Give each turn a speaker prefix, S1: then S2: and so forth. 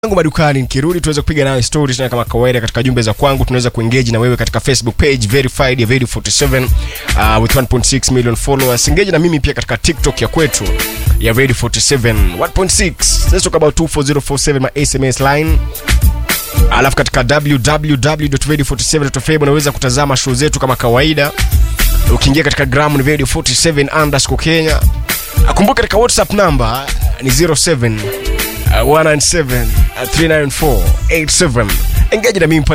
S1: yangu madukani nikirudi tuweze kupiga nayo stories tena kama kawaida katika jumbe za kwangu tunaweza kuengage na wewe katika facebook page verified ya Vedi 47 uh, with 1.6 million followers engage na mimi pia katika tiktok ya kwetu ya Vedi 47 1.6 let's talk about 24047 my sms line alafu katika www.vedi47.fm unaweza kutazama show zetu kama kawaida ukiingia katika gram ni Vedi 47 underscore kenya akumbuka katika whatsapp number ni 07 uh, 197 uh, 394 87 engage na mimi pale